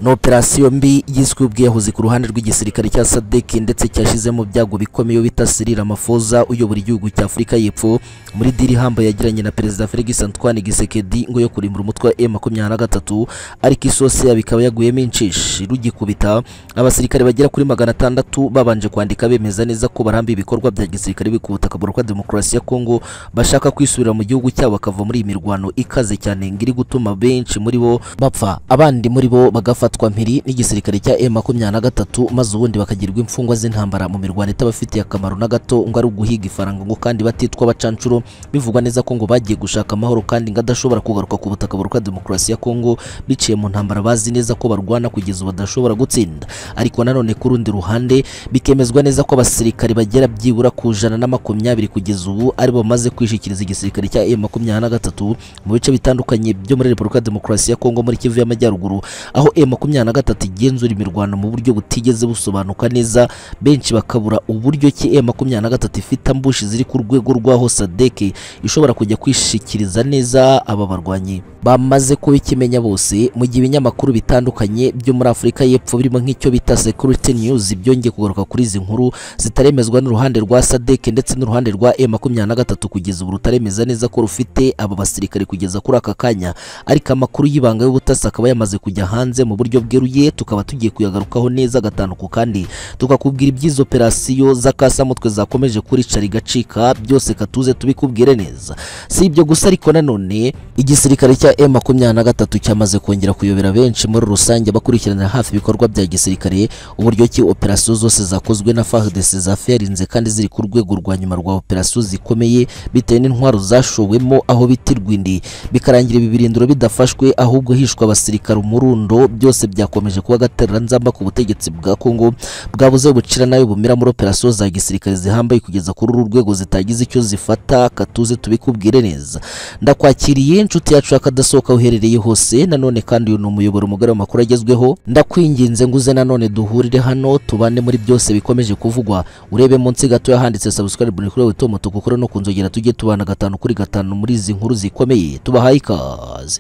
ni operasiyo mbi yiswe ubwiyahuzi ku ruhande rw'igisirikare cya sadek ndetse cyashizemo byago bikomeye bita Cyril Ramaphosa uyobora igihugu cya Afurika y'Epfo muri diri hamba yagiranye na perezida Felix Antoine Gisekedi ngo yo kurimbura umutwe wa M23 ariko isose yabo ikaba yaguyemo incishe rugikubita abasirikare bagera kuri magana atandatu babanje kwandika bemeza neza ko baramba ibikorwa bya gisirikare biri ku butaka bwa demokarasi ya Kongo bashaka kwisubira mu gihugu cyabo bakava muri iyi mirwano ikaze cyane ngiri gutuma benshi muri bo bapfa abandi muri bo bagafatwa mpiri n'igisirikare cya M23 maze ubundi bakagirwa imfungwa z'intambara mu mirwano itabafitiye akamaro na gato ngo ari uguhiga ifaranga ngo kandi batitwa abacanshuro bivugwa neza ko ngo bagiye gushaka amahoro kandi ngo adashobora kugaruka ku butaka bwa demokarasi ya Kongo biciye mu ntambara bazi neza ko barwana kugeza ubu badashobora gutsinda ariko nanone ku rundi ruhande bikemezwa neza ko abasirikare bagera byibura ku jana na makumyabiri kugeza ubu ari bo bamaze kwishikiriza igisirikare cya M23 mu bice bitandukanye byo muri Repubulika Demokarasi ya Kongo muri Kivu y'Amajyaruguru aho M23 igenzura imirwano mu buryo butigeze busobanuka neza benshi bakabura uburyo ki M23 ifite ambushi ziri ku rwego rw'aho SADC ishobora kujya kwishikiriza neza aba barwanyi bamaze kubikimenya bose mu gihe ibinyamakuru bitandukanye byo muri Afurika y'Epfo birimo nk'icyo bita Security News byongeye kugaruka kuri izi nkuru zitaremezwa n'uruhande rwa SADC ndetse n'uruhande rwa M23 kugeza ubu rutaremeza neza ko rufite aba basirikare kugeza kuri aka kanya ariko amakuru y'ibanga y'ubutasi akaba yamaze kujya hanze mu buryo bweruye tukaba tugiye kuyagarukaho neza gatanuku kandi tukakubwira iby'izo operasiyo z'akasamutwe zakomeje kuricara igacika byose katuze tubikubwire neza si ibyo gusa ariko nanone igisirikare cya M23 cyamaze kongera kuyobera benshi muri rusange bakurikirana hafi ibikorwa bya gisirikare uburyo ki operasiyo zose zakozwe na FARDC zafiyarinze kandi ziri ku rwego rwa nyuma rwa operasiyo zikomeye bitewe n'intwaro zashowemo aho bita irwindi bikarangira ibi birindiro bidafashwe ahubwo hishwe abasirikare umurundo byose byakomeje kuba agatereranzamba ku butegetsi bwa Kongo bwabuze bucira nayo bumira muri operasiyo za gisirikare zihambaye kugeza kuri uru rwego zitagize icyo zifata katuze tubikubwire neza ndakwakiriye inshuti yacu akadasohoka uherereye hose nanone kandi uyu ni umuyoboro mugari w'amakuru agezweho ndakwinginze nguze nanone duhurire hano tubane muri byose bikomeje kuvugwa urebe munsi gato handitse subscribe ni kuri wewe Tom tukukora no kunzogera tujye tubana gatanu kuri gatanu muri izi nkuru zikomeye tubahaye ikaze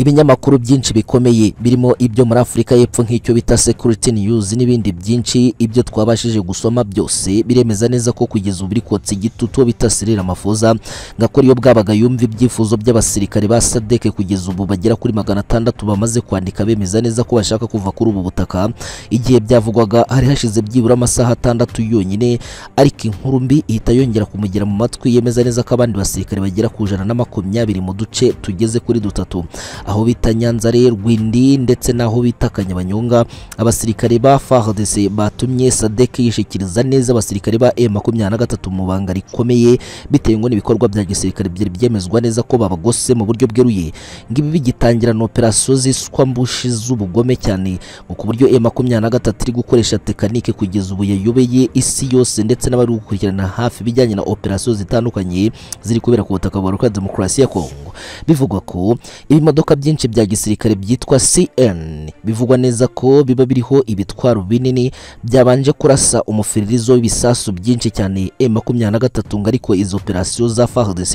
ibinyamakuru byinshi bikomeye birimo ibyo muri Afurika y'Epfo nk'icyo bita Security News n'ibindi byinshi ibyo twabashije gusoma byose biremeza neza ko kugeza ubu kotsa igitutu bita Cyril Ramaphosa ngakora iyo bwabaga yumva ibyifuzo by'abasirikare ba SADC kugeza ubu bagera kuri magana atandatu bamaze kwandika bemeza neza ko bashaka kuva kuri ubu butaka igihe byavugwaga hari hashize byibura amasaha atandatu yonyine ariko inkuru mbi ihita yongera kumugera mu matwi yemeza neza ko abandi basirikare bagera ku jana na makumyabiri mu duce tugeze kuri dutatu aho bita Nyanza Rwindi ndetse n'aho bita Kanyabanyonga abasirikare ba FARDC batumye SADC yishikiriza neza abasirikare ba M23 mu banga rikomeye bitewe ngo n'ibikorwa bya gisirikare byari byemezwa neza ko babagose mu buryo bweruye ngibi bigitangira na operasiyo ziswa mbushi z'ubugome cyane ngo ku buryo M23 iri gukoresha tekanike kugeza ubu yayobeye isi yose ndetse n'abari gukurikirana hafi bijyanye na operasiyo zitandukanye ziri kubera ku butaka bwa Demokarasi ya Kongo bivugwa ko ibimodoka byinshi bya gisirikare byitwa CN bivugwa neza ko biba biriho ibitwaro binini byabanje kurasa umufiririzo w'ibisasu byinshi cyane M23 ariko izo operasiyo za FARDC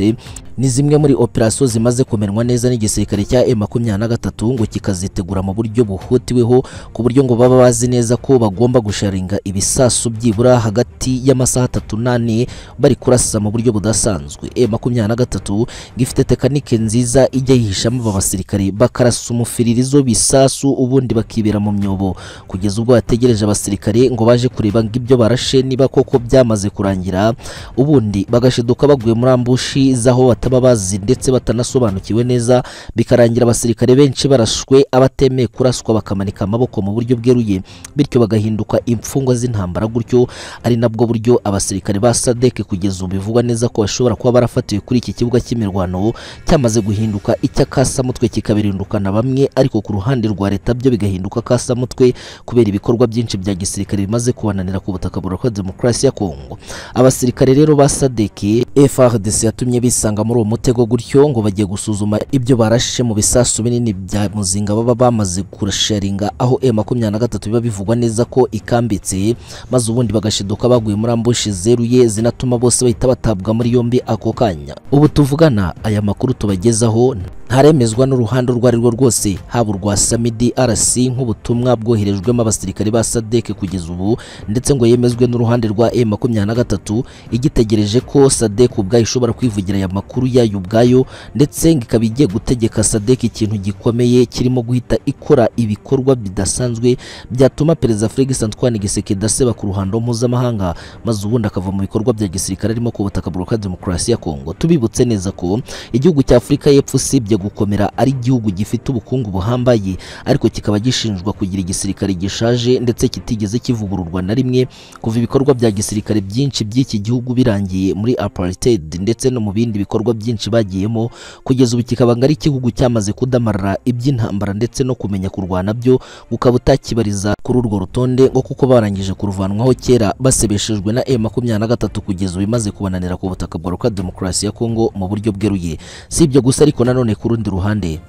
ni zimwe muri operasiyo zimaze kumenwa neza n'igisirikare cya M23 ngo kikazitegura mu buryo buhutiweho ku buryo ngo baba bazi neza ko bagomba gusharinga ibisasu byibura hagati y'amasaha atatu n'ane bari kurasa mu buryo budasanzwe M23 gifite tekanike nziza ijya yihishamo aba basirikare bakarasa umufiririzo w'ibisasu ubundi bakibera mu myobo kugeza ubwo bategereje abasirikare ngo baje kureba ngibyo barashe niba koko byamaze kurangira ubundi bagashiduka baguye muri ambushi z'aho bat bataba bazi ndetse batanasobanukiwe neza bikarangira abasirikare benshi barashwe abatemeye kuraswa bakamanika amaboko mu buryo bweruye bityo bagahinduka imfungwa z'intambara gutyo ari nabwo buryo abasirikare ba SADC kugeza ubu bivugwa neza ko bashobora kuba barafatiwe kuri iki kibuga cy'imirwano cyamaze guhinduka icy'akasamutwe kikabirinduka na bamwe ariko ku ruhande rwa leta byo bigahinduka akasamutwe kubera ibikorwa byinshi bya gisirikare bimaze kubananira ku butaka bwa Demokarasi ya Kongo abasirikare rero ba SADC FARDC yatumye bisanga mu muri uwo mutego gutyo ngo bagiye gusuzuma ibyo barashe mu bisasu binini bya muzinga baba bamaze kurasharinga aho M23 biba bivugwa neza ko ikambitse maze ubundi bagashiduka baguye muri ambushi zeruye zinatuma bose bahita batabwa muri yombi ako kanya ubu tuvugana aya makuru tubagezaho ntaremezwa n'uruhande urwo ari rwo rwose haba urwa Samidi RC nk'ubutumwa bwoherejwemo abasirikare ba SADC kugeza ubu ndetse ngo yemezwe n'uruhande rwa M23 igitegereje ko SADC ubwayo ishobora kwivugira aya makuru yayo ubwayo ndetse ngo ikaba igiye gutegeka SADC ikintu gikomeye kirimo guhita ikora ibikorwa bidasanzwe byatuma perezida Felix Antoine Tshisekedi aseba ku ruhando mpuzamahanga maze ubundi akava mu bikorwa bya gisirikare arimo ku butaka bwa demokarasi ya Kongo tubibutse neza ko igihugu cya Afurika y'Epfo usibye gukomera ari igihugu gifite ubukungu buhambaye ariko kikaba gishinjwa kugira igisirikare gishaje ndetse kitigeze kivugururwa na rimwe kuva ibikorwa bya gisirikare byinshi by'iki gihugu birangiye muri apartheid ndetse no mu bindi bikorwa byinshi bagiyemo kugeza ubu kikaba ngo ari igihugu cyamaze kudamarara iby'intambara ndetse no kumenya kurwana byo ukaba utakibariza kuri urwo rutonde ngo kuko barangije kuruvanwaho kera basebeshejwe na M23 kugeza ubu imaze kubananira ku butaka bwa Rwanda Demokarasi ya Kongo mu buryo bweruye si ibyo gusa ariko nanone ku rundi ruhande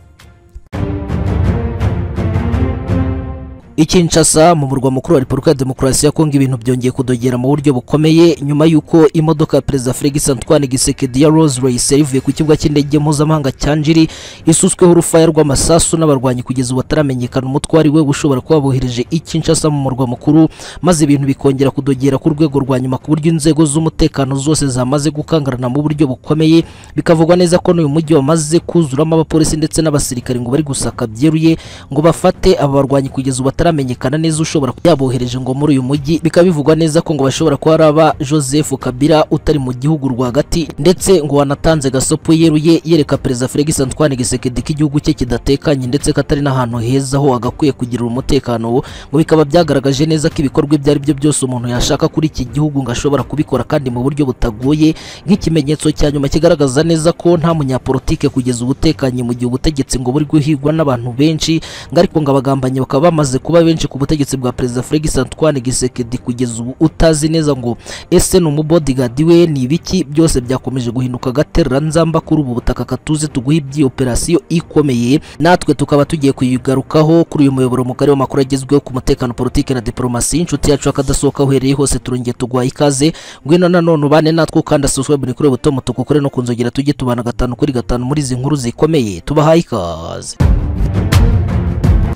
I Kinshasa mu murwa mukuru wa Repubulika ya Demokarasi ya Kongo ibintu byongeye kudogera mu buryo bukomeye nyuma y'uko imodoka ya Perezida Felix Antoine Tshisekedi ya Rolls Royce yavuye ku kibuga cy'indege mpuzamahanga cya Njiri isutsweho urufaya rw'amasasu n'abarwanyi kugeza ubu bataramenyekana umutwari we ushobora kuba bohereje i Kinshasa mu murwa mukuru maze ibintu bikongera kudogera ku rwego rwa nyuma ku buryo inzego z'umutekano zose zamaze gukangarana mu buryo bukomeye bikavugwa neza ko n'uyu mujyi wamaze kuzuramo abapolisi ndetse n'abasirikari ngo bari gusaka byeruye ngo bafate aba barwanyi kugeza ubu bataramenyekana neza ushobora yabohereje ngo muri uyu mujyi bikaba bivugwa neza ko ngo bashobora kuba ari aba Joseph Kabila utari mu gihugu rwagati ndetse ngo wanatanze gasopo yeruye yereka perezida Felix Antoine Tshisekedi ko igihugu cye kidatekanye ndetse katari n'ahantu heza ho agakwiye kugira umutekano ngo bikaba byagaragaje neza ko ibikorwa ibyo ari byo byose umuntu yashaka kuri iki gihugu ngo ashobora kubikora kandi mu buryo butagoye nk'ikimenyetso cya nyuma kigaragaza neza ko nta munyapolitike kugeza ubutekanye mu gihe ubutegetsi ngo buri guhigwa n'abantu benshi ngo ariko ngo abagambanyi bakaba bamaze kuba kuba benshi ku butegetsi bwa perezida Felix Antoine Tshisekedi kugeza ubu utazi neza ngo ese ni umubodyguard we ni ibiki byose byakomeje guhinduka gaterera nzamba kuri ubu butaka katuze tuguha ibyi operasiyo ikomeye natwe tukaba tugiye kuyigarukaho kuri uyu muyoboro mugari w'amakuru agezweho ku mutekano politike na diplomasi inshuti yacu akadasohoka uhereye hose turongeye tugwaye ikaze ngwino nanone ubane natwe ukanda subscribe ni kuri butomo tukukure no kunzogera tujye tubana gatanu kuri gatanu muri izi nkuru zikomeye tubahaye ikaze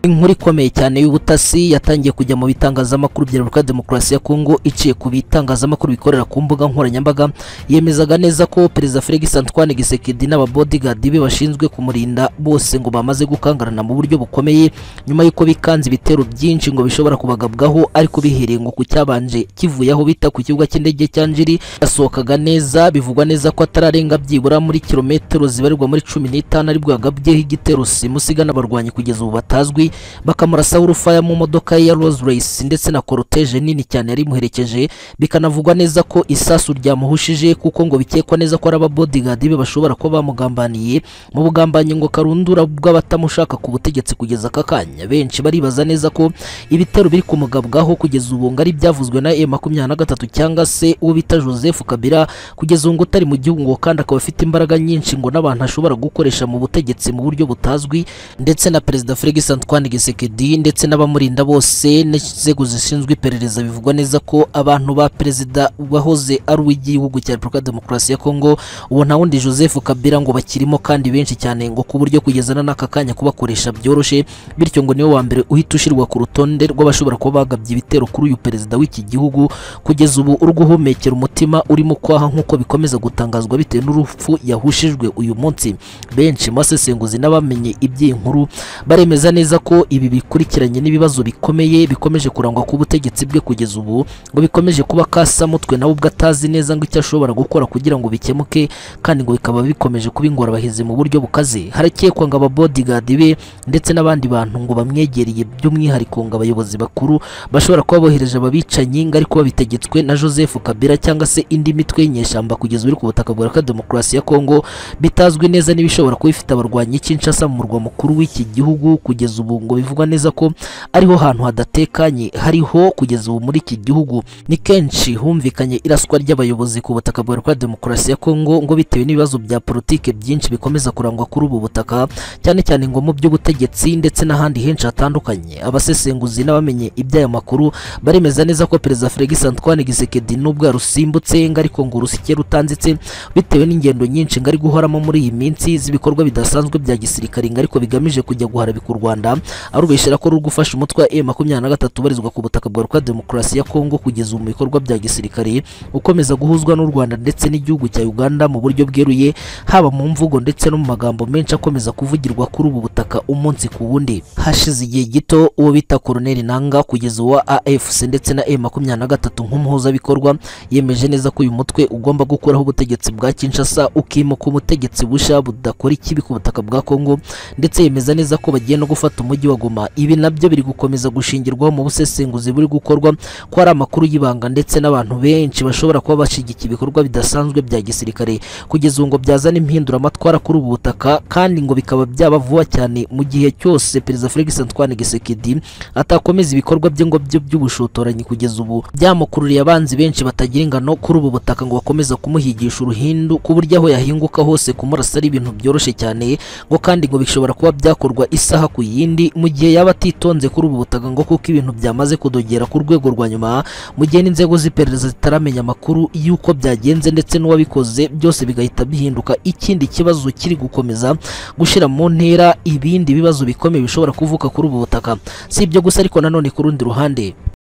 inkuru ikomeye cyane y'ubutasi yatangiye kujya mu bitangazamakuru bya Repubulika Demokarasi ya Kongo iciye ku bitangazamakuru bikorera ku mbuga nkoranyambaga yemezaga neza ko Perezida Felix Antoine Tshisekedi n'ababodyguard be bashinzwe kumurinda bose ngo bamaze gukangarana mu buryo bukomeye nyuma y'uko bikanze ibitero byinshi ngo bishobora kubagabwaho ariko bihereye ngo ku cyabanje kivuye aho bita ku kibuga cy'indege cya Njiri yasohokaga neza bivugwa neza ko atararenga byibura muri kilometero zibarirwa muri 15 aribwo yagabyeho igitero simusiga n'abarwanyi kugeza ubu batazwi bakamurasaho urufaya mu modoka ye ya Rolls Royce ndetse na koroteje nini cyane yari imuherekeje bikanavugwa neza ko isasu ryamuhushije kuko ngo bikekwa neza ko ari ababodyguard be bashobora kuba bamugambaniye mu bugambanyi ngo karundura bw'abatamushaka ku butegetsi kugeza aka kanya benshi baribaza neza ko ibitero biri kumugabwaho kugeza ubu ngo ari byavuzwe na M23 cyangwa se uwo bita Joseph Kabila kugeza ubu ngo utari mu gihugu ngo kandi akaba afite imbaraga nyinshi ngo n'abantu ashobora gukoresha mu butegetsi mu buryo butazwi ndetse na Perezida Felix Antoine Antoine Tshisekedi ndetse n'abamurinda bose n'inzego zishinzwe iperereza bivugwa neza ko abantu ba perezida wahoze ari uw'igihugu cya Repubulika Demokarasi ya Kongo uwo nta wundi Joseph Kabila ngo bakirimo kandi benshi cyane ngo ku buryo kugeza n'aka kanya kubakoresha byoroshye bityo ngo niwe wa mbere uhita ushyirwa ku rutonde rw'abashobora kuba bagabye ibitero kuri uyu perezida w'iki gihugu kugeza ubu uri guhumekera umutima urimo kwaha nk'uko bikomeza gutangazwa bitewe n'urupfu yahushijwe uyu munsi benshi mu basesenguzi n'abamenye iby'iyi nkuru baremeza neza ko ko ibi bikurikiranye n'ibibazo bikomeye bikomeje kurangwa ku butegetsi bwe kugeza ubu ngo bikomeje kuba kasa mutwe nawe ubwo atazi neza ngo icyo ashobora gukora kugira ngo bikemuke kandi ngo bikaba bikomeje kuba ingorabahizi mu buryo bukaze harakekwa ngo ababodyguard be ndetse n'abandi bantu ngo bamwegereye by'umwihariko ngo abayobozi bakuru bashobora kuba bohereje ababicanyi ngo ariko babitegetswe na Joseph Kabila cyangwa se indi mitwe y'inyeshyamba kugeza ubu ku butaka bwa Repubulika Demokarasi ya Kongo bitazwi neza n'ibishobora kuba bifite abarwanyi Kinshasa mu murwa mukuru w'iki gihugu kugeza ubu ngo bivugwa neza ko ariho hantu hadatekanye hariho kugeza ubu muri iki gihugu ni kenshi humvikanye iraswa ry'abayobozi ku butaka bwa Repubulika ya Demokarasi ya Kongo ngo bitewe n'ibibazo bya politike byinshi bikomeza kurangwa kuri ubu butaka cyane cyane ngo mu by'ubutegetsi ndetse n'ahandi henshi hatandukanye abasesenguzi n'abamenye iby'aya makuru baremeza neza ko Perezida Felix Antoine Tshisekedi nubwo yarusimbutse ngo ariko ngo urusike rutanditse bitewe n'ingendo nyinshi ngo ari guhoramo muri iyi minsi z'ibikorwa bidasanzwe bya gisirikare ngo ariko bigamije kujya guharabika u Rwanda arubeshera ko ruri gufasha umutwe wa M23 ubarizwa ku butaka bwa Repubulika ya Demokarasi ya Kongo kugeza ubu mu bikorwa bya gisirikare ukomeza guhuzwa n'u Rwanda ndetse n'igihugu cya Uganda mu buryo bweruye haba mu mvugo ndetse no mu magambo menshi akomeza kuvugirwa kuri ubu butaka umunsi ku wundi hashize igihe gito uwo bita Colonel Nanga kugeza uwa AFC ndetse na M23 nk'umuhuzabikorwa yemeje neza ko uyu mutwe ugomba gukuraho ubutegetsi bwa Kinshasa ukimuka umutegetsi busha budakora ikibi ku butaka bwa Kongo ndetse yemeza neza ko bagiye no gufata umujyi wa Goma ibi nabyo biri gukomeza gushingirwaho mu busesenguzi buri gukorwa ko ari amakuru y'ibanga ndetse n'abantu benshi bashobora kuba bashigikiye ibikorwa bidasanzwe bya gisirikare kugeza ubu ngo byazana impinduramatwara kuri ubu butaka kandi ngo bikaba byaba vuba cyane mu gihe cyose Perezida Felix Antoine Tshisekedi atakomeza ibikorwa bye ngo byo by'ubushotoranyi kugeza ubu byamukururiye abanzi benshi batagira ingano kuri ubu butaka ngo bakomeza kumuhigisha uruhindu ku buryo aho yahinguka hose kumurasa ari ibintu byoroshye cyane ngo kandi ngo bishobora kuba byakorwa isaha ku yindi mu gihe yaba atitonze kuri ubu butaka ngo kuko ibintu byamaze kudogera ku rwego rwa nyuma mu gihe n'inzego z'iperereza zitaramenya amakuru y'uko byagenze ndetse n'uwabikoze byose bigahita bihinduka ikindi kibazo kiri gukomeza gushyira mu ntera ibindi bibazo bikomeye bishobora kuvuka kuri ubu butaka si ibyo gusa ariko nanone ku rundi ruhande